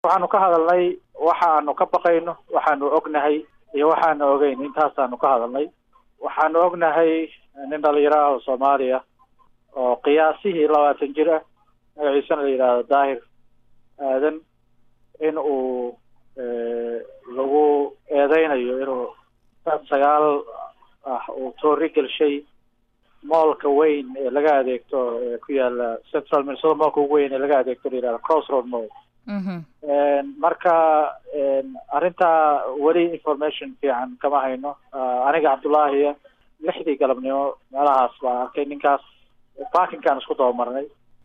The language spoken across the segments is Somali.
waxaanu ka hadalnay waxaanu ka baqayno waxaanu ognahay iyo waxaanu ogeyn intaasaanu ka hadalnay waxaanu ognahay nin dhalinyaro ah oo soomaaliya oo qiyaasihii labaatan jir ah magaciisana la yidhaahdo daahir aadan in uu lagu eedeynayo inuu dad sagaal ah uu toori gelshay moolka weyn ee laga adeegto ee ku yaala central minnesota moolka ugu weyn ee laga adeegto la yihahdo crossroad mall marka arrintaa weli information fiican kama hayno aniga cabdullaahiya lixdii galabnimo meelahaas baan arkay ninkaas parkinkaan isku dabamarnay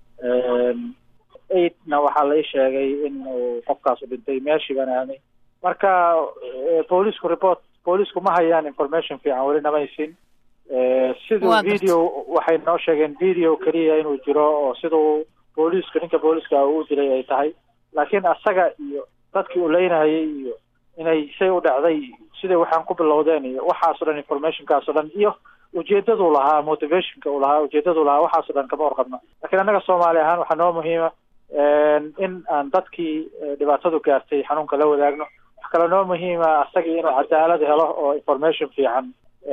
eightna waxaa la ii sheegay in uu qofkaasu dhintay meeshii baan aadnay marka boolisku report boolisku ma hayaan information fiican weli namaysin siduu video waxay noo sheegeen video keliya inuu jiro oo siduu booliisku ninka booliiska uu dilay ay tahay laakiin asaga iyo dadkii uu leynahayay iyo inay say u dhacday siday waxaan ku bilowdeen iyo waxaas o dhan informationkaas o dhan iyo ujeedaduu lahaa motivationka uu lahaa ujeedaduu lahaa waxaas o dhan kama warqabno lakiin annaga soomaali ahaan waxaa noo muhiima in aan dadkii dhibaatadu gaartay xanuunka la wadaagno wax kale noo muhiima asagii inuu cadaalad helo oo information fiican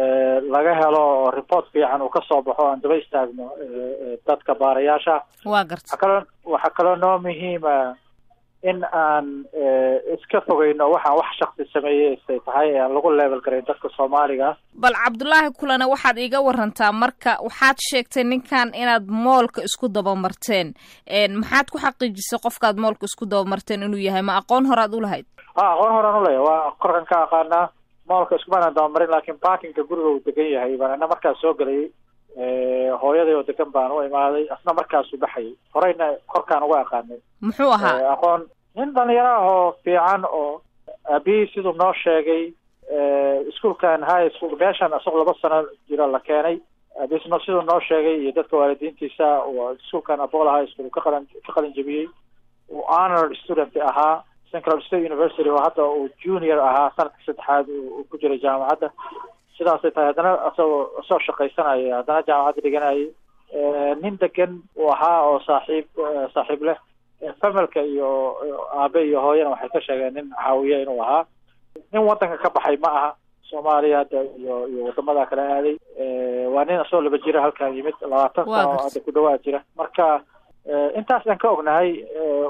laga helo oo report fiican uu kasoo baxo aan daba istaagno dadka baarayaasha wa garta waxa kaloo waxaa kaloo noo muhiima in aan iska fogeyno waxaan wax shaksi sameeyey say tahay ee aan lagu level garayn dadka soomaaliga bal cabdullaahi kulane waxaad iiga warantaa marka waxaad sheegtay ninkan inaad moolka isku dabamarteen maxaad ku xaqiijisay qofkaad moolka isku dabamarteen inuu yahay ma aqoon horaad ulahayd a aqoon horaan uleeyahy waa korkan ka aqaanaa moolka iskumaanaan dabamarin laakiin parkinka guriga uu degan yahay baan ana markaas soo gelayay hooyaday oo degan baan u imaaday asna markaasuu baxayay horeyna korkaan uga aqaanay muxuu ahaa aqoon nin dhalinyaro ah oo fiican oo aabihii siduu noo sheegay iskuolkan high school meeshan isagoo laba sano jiro la keenay aabisno siduu noo sheegay iyo dadka waalidiintiisa iskuolkan abola high school ka qalan ka qalin jebiyey uu honor student ahaa central state university oo hadda uu junior ahaa sanadka saddexaad uu ku jiray jaamacadda sidaasay tahay haddana isagoo isagoo shaqaysanaya haddana jaamacadda dhiganayay nin degan uu ahaa oo saaxiib saaxiib leh familka iyo aabe iyo hooyana waxay ka sheegeen nin caawiya inuu ahaa nin wadanka ka baxay ma aha soomaaliya hadda iyo iyo wadamada kale aaday waa nin isagoo laba jira halkan yimid labaatan sano hadda ku dhawaad jira marka intaas aan ka ognahay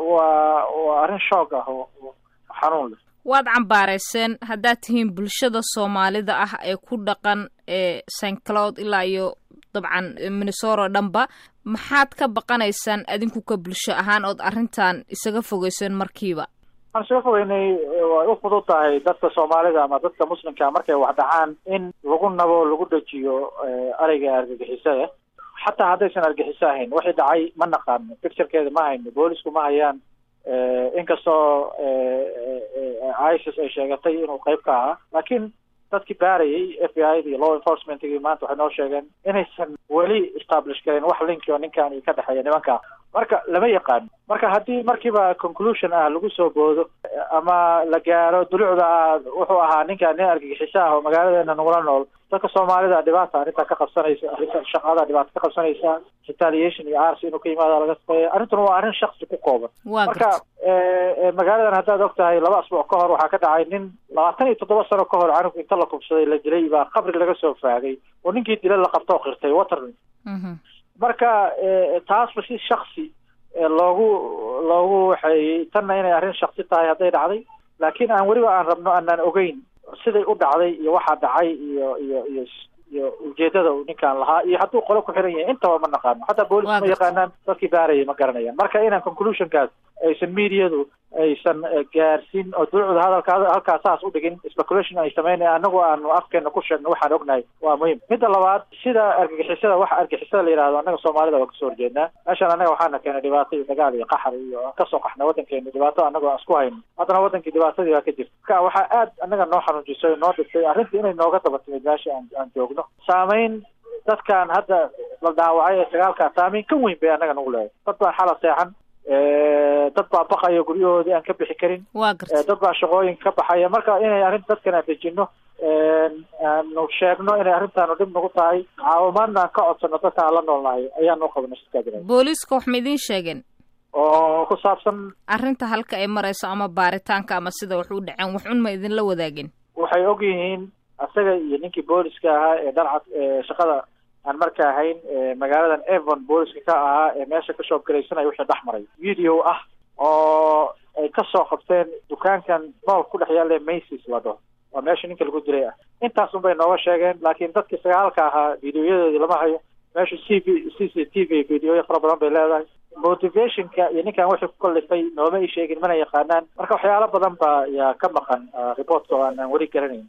waa waa arrin shoog ah oo xanuun leh waad cambaarayseen haddaad tihiin bulshada soomaalida ah ee ku dhaqan ee st cloud ilaa iyo dabcan minnesoro dhanba maxaad ka baqanaysaan adinku ka bulsho ahaan ood arrintan isaga fogeyseen markiiba waxaan isaga fogeynay way u fudud tahay dadka soomaalida ama dadka muslimka markay wax dhacaan in lagu nabo lagu dejiyo ereyga argagixisada xataa haddaysan argixiso ahayn waxay dhacay ma naqaano picturekeeda ma hayno boolisku ma hayaan inkastoo isis ay sheegatay inuu qayb ka ahaa laakiin dadkii baarayay f b i da iyo law enforcementgii maanta waxay noo sheegeen inaysan weli establish gareyn wax linki oo ninkan ka dhexeeya nimankaa marka lama yaqaano marka haddii markiiba conclusion ah lagu soo boodo ama la gaaro dulucda ah wuxuu ahaa ninkan nin argagixiso ah oo magaaladeena nagula nool dadka soomaalida dhibaata arrintaa ka qabsanaysa arrinta shaqada dhibaata ka qabsanaysa retaliation iyo arsi inuu ka yimaada laga shaqeeya arrintuna waa arrin shaksi ku kooban marka magaaladan haddaad og tahay laba asbuuc ka hor waxaa ka dhacay nin labaatan iyo toddoba sano ka hor canug inta la kubsaday la dilay baa qabri laga soo faagay oo ninkii dila la qabto oo qirtay waterlin marka taasba si shaksi loogu loogu waxeeyey tanna inay arrin shaksi tahay hadday dhacday laakiin aan weliba aan rabno aanaan ogeyn siday u dhacday iyo waxaa dhacay iyo iyo iyo iyo ujeedada uu ninkaan lahaa iyo hadduu qolo ku xiran yahay intaba ma naqaano hataa boolis ma yaqaanaan dadkii baarayay ma garanayaan marka inaan conclusionkaas aysan mediadu aysan gaarsiin oo dulucda hadalka halkaa saas u dhigin speculation ay sameynaya anagu aanu afkeena ku sheegno waxaan ognahay waa muhiim midda labaad sida argagixisada waxa argagixisada la yihahdo annaga soomaalida waa kasoo horjeednaa meeshaan annaga waxaana keenay dhibaato iyo dagaal iyo qaxar iyo kasoo qaxna waddankeena dhibaato annago aan isku hayno haddana wadankii dhibaatadii baa ka jirta marka waxaa aad annaga noo xanuujisay noo dhigtay arrintii inay nooga daba timid meesha aan aan joogno saameyn dadkan hadda la dhaawacay ee sagaalkaa saameyn ka weyn bay annaga nagu leedahay dad baan xala seexan dad baa baqaya guryahoodii aan ka bixi karin wa garta dad baa shaqooyin ka baxaya marka inay arrin dadkan aan dejino aanu sheegno inay arrintaanu dhib nagu tahay caawimaadna aan ka codsano dadka aan la noolnahay ayaanu qabna shirkaa jira booliiska wax ma idiin sheegeen oo ku saabsan arrinta halka ay marayso ama baaritaanka ama sida wax u dhaceen wax un ma idinla wadaagin waxay og yihiin asaga iyo ninkii booliska ahaa ee dharcad shaqada aan marka ahayn magaaladan evon booliska ka ahaa ee meesha ka shoobgaraysanaya wixii dhex maray video ah oo ay kasoo qabteen dukaankan mool ku dhex yaalla macis la dhaho waa meesha ninka lagu dilay ah intaas un bay nooga sheegeen laakiin dadkii sagaalka ahaa videoyadoodii lama hayo meeshu c v c c t v videoya fara badan bay leedahay motivationka iyo ninkan wixii ku kallifay nooma i sheegin mana yaqaanaan marka waxyaalo badan ba yaa ka maqan reportka oo aanaan weli garanayn